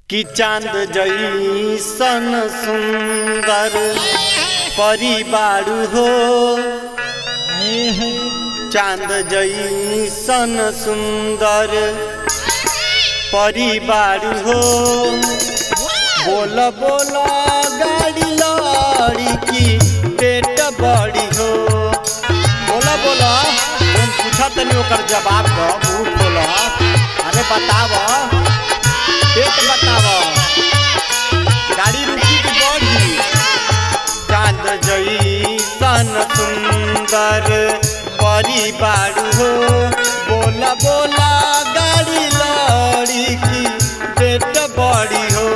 कि चांद जैसन सुंदर परिवार हो चांद जैसन सुंदर परिवार हो बोल बोल गाड़ी लड़ी की पेट बड़ी हो बोला बोला हम पूछा तनी ओकर जवाब दो मुंह खोल अरे बताव पेट बताव गाड़ी रुकी की बड़ी चांद जैसन सुंदर परिवार हो बोला बोला गाड़ी लड़ी की पेट बड़ी हो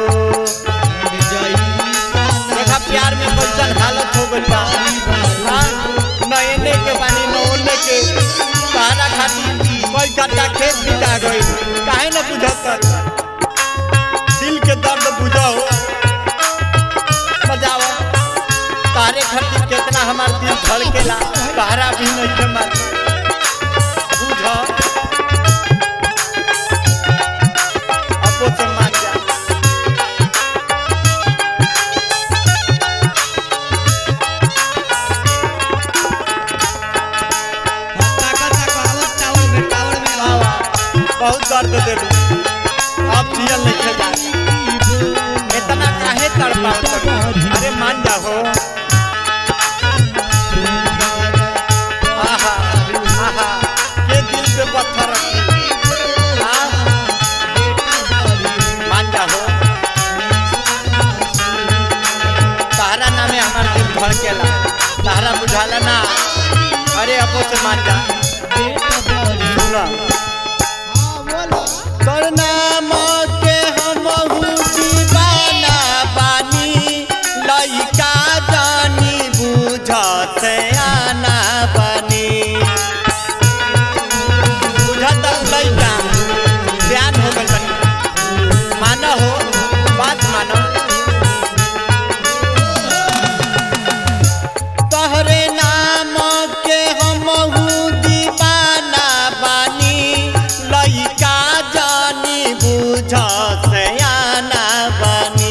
देखा प्यार में कैसन हालत हो गइल बा हाँ, न एने के बानी न ओने के सहारा खाती कोई कट्टा खेत बिता गई काहे न बुझत दिल के दर्द बुझो बजाओ तारे खातिर कितना हमार दिल धड़केला सहारा भी नहीं के मार बुझो अपो से मान जा आवा, बहुत दर्द दे दू अब जियल नहीं खे जा इतना काहे तड़पावत अरे मान जा हो आहा आहा के दिल पे पत्थर रखी हाँ? मान जा हो तारा नामे हमार दिल धड़केला तारा बुझाला ना अरे अपो से मान जा सुना तोर नाम के हमहू दीवाना बानी लइका जानी बुझत आना बानी बुझत लइका ध्यान हो गइल बानी मानो हो बात मानो तोहरे नाम के हमहू दीवाना बानी लइका जानी बुझ सयाना बानी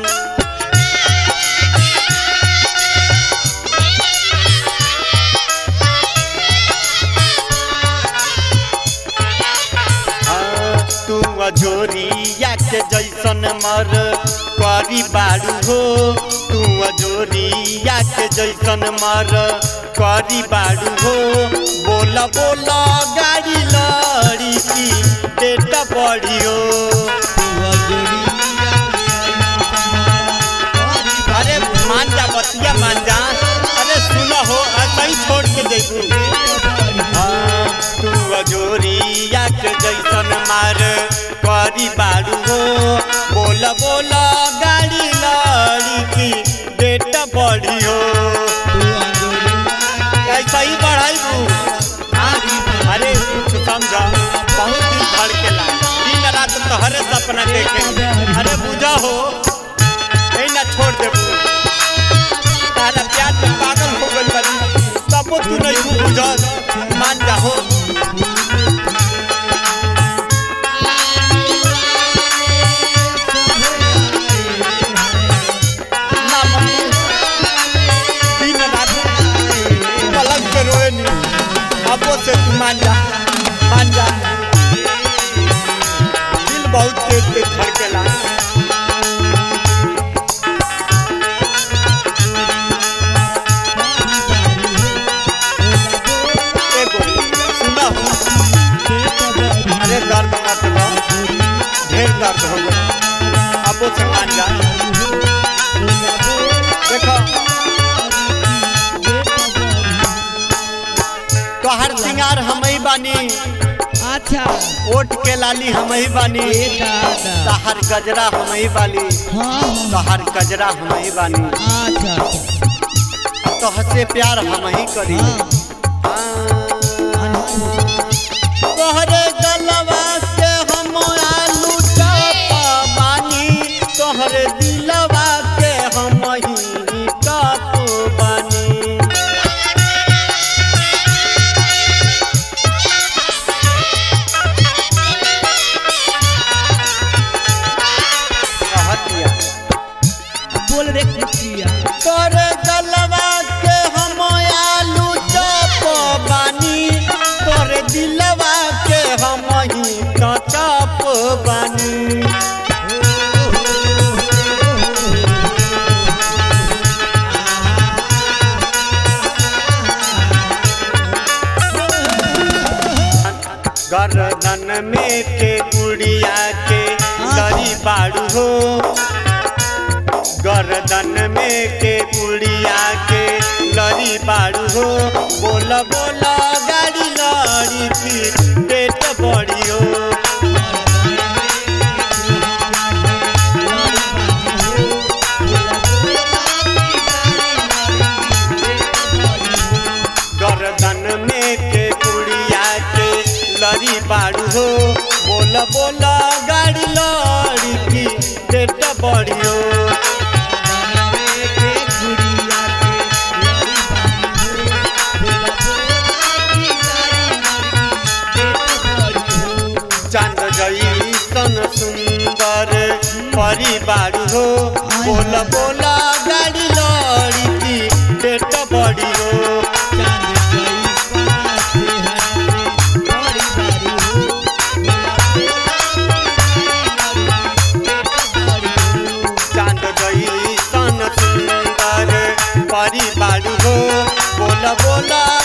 हाँ, तू अजोरिया के जैसन मर करी बारू हो तू अजोरिया के जैसन मर करी बारू हो बोल बोल गाड़ी लड़ी की पेट बड़ी हो अरे मान जा बतिया मान जा अरे सुन हो ऐसा ही छोड़ के देखू हाँ, तू अजोरिया के जैसन मार करी बारू हो बोल बोल गाड़ी लड़ी की पेट बड़ी हो ऐसा ही बढ़ाई अरे कुछ समझ बहुत दिन धड़केला दिन रात तोहरे सपना देखे अरे बुझा हो नहीं ना छोड़ दे तारा प्यार में पागल हो गइल बानी तबो तू नहीं बुझ मान जा हो ना मानू। दिन रात पलंग पे रोए नी अबो से तू मान जा मान जा दिल बहुत तेज तेज धड़केला एगो सुना हो अरे दर्द मत लो ढेर दर्द हो गया अबो से मान जा देखो तोहर सिंगार हम ही बानी अच्छा ओट के लाली हम ही बानी ए दादा तहर गजरा हम ही बानी हाँ तहर गजरा हम ही बानी अच्छा तोहसे प्यार हम ही करी तोहरे गलवा से हम आलू चप बानी तोहरे दिलवा के हम ही कप बानी बोल रे कुचिया तोर गलवा के हम आलू चप बानी तोर दिलवा के हम ही तो चप बानी गर्दन में के गुड़िया के दरी बाड़ू हो गर्दन में के गुड़िया के लरी बाड़ू हो बोल बोल गाड़ी लड़ी की पेट बड़ी हो गर्दन में के गुड़िया के लरी बाड़ू हो बोल बोल गाड़ी लड़ी की पेट बड़ी हो चांद जैसन सुंदर परिवार हो बोल बोला गाड़ी लड़ी की पेट बड़ी हो चांद जैसन सुंदर परिवार हो बोल बोला